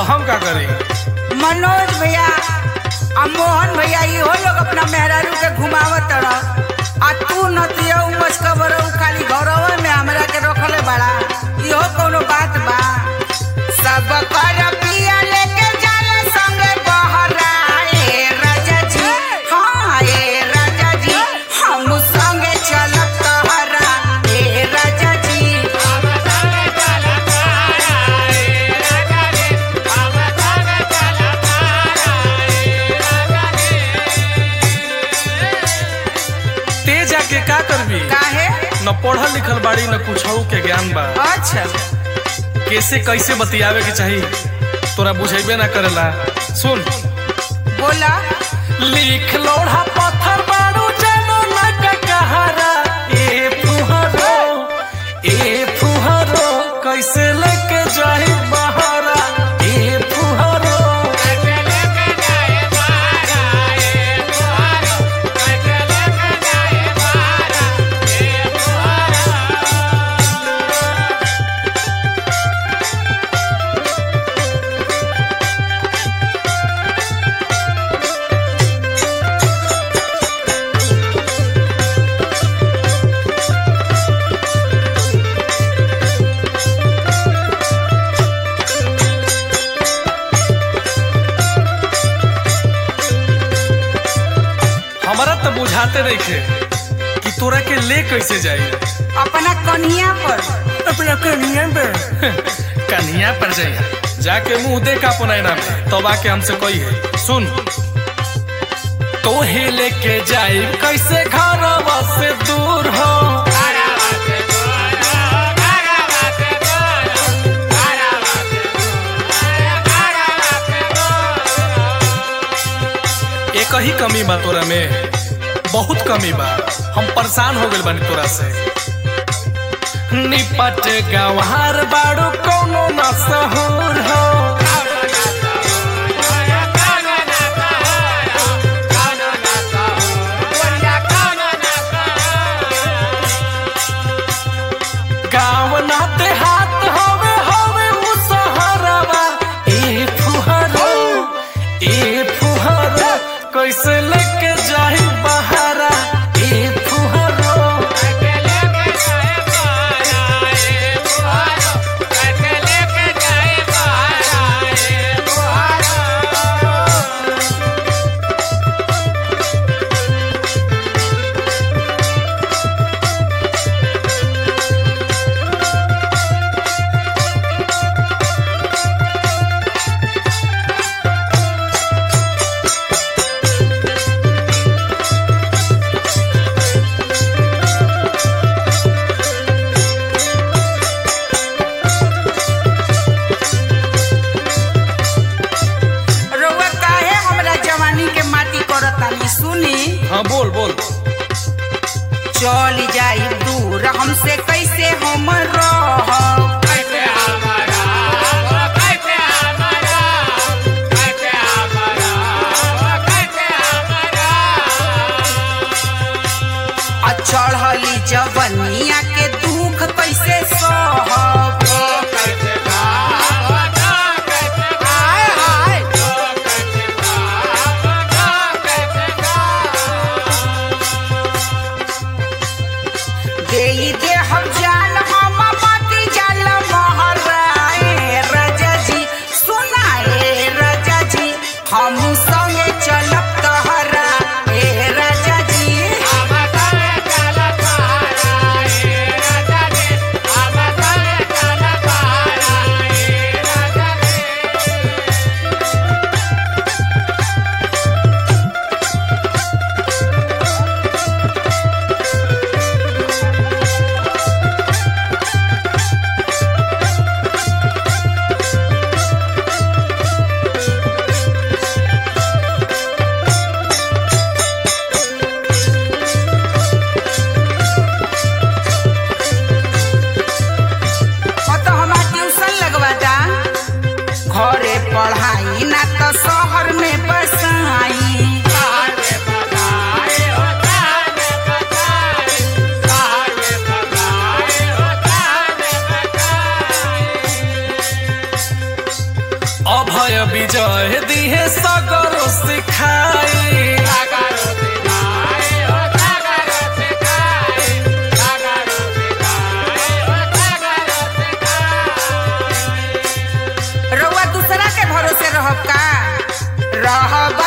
हम का करी मनोज भैया आ मोहन भैया इहो लोग अपना मेहरारू के घुमावत रह आ तू नतिया उमस कबर खाली घरवा में हमरा के रखले बड़ा इहो कोनो बात बा सब कर पिया लेके जाला संगे बहरा ए राजा जी हाँ ए राजा जी हम संगे चलत तहरा ए राजा जी ते जाके का करबी काहे न पढ़ल लिखल बाड़ी न कुछ के ज्ञान बा अच्छा कैसे कैसे बतियावे के चाही तोरा बुझेबे ना करेला सुन बोला लिख लोढ़ा पत्थर बाड़ू जानो ना का कहारा ए फुहरो ए फुहरो कैसे लेके जाही बहारा ए फुहरो हमारा तो बुझाते नहीं थे कि तोरा के ले कैसे जाई अपना कन्हिया पर अपना कन्हिया पे कन्हिया पर जाइया जाके मुंह देखा अपन आईना में तब आके हमसे कही है सुन तो ही लेके जाई कैसे घरवा से दूर हो एक ही कमी बा तोरा में बहुत कमी बा हम परेशान हो गए बानी तोरा से निपट गंवार बाड़ू कोनो न सहूर हो गाँव ना देहात हवे हवे उ सहरवा ए फुहरो ए फुहरो कैसे लेके जाही बहारा ए फुहरो रउआ काहे हमरा जवानी के माटी करतानी सुनी हाँ बोल बोल चल जाई दूर हमसे कैसे हम रहब आ चढ़ली जवनिया के दुख कैसे सहब हाय हाय देई दे हम जाल हम माटी जाल महराए राजा जी सुनाए राजा जी हम संगे चलब तहरा ए राजा जी और तो हमार ट्यूशन लगवा दा घरे पढ़ाई ना तो शहर में बसाई अभय विजय दिहे सगरो सिखाई रउआ दूसरा के भरोसे रहब का रहब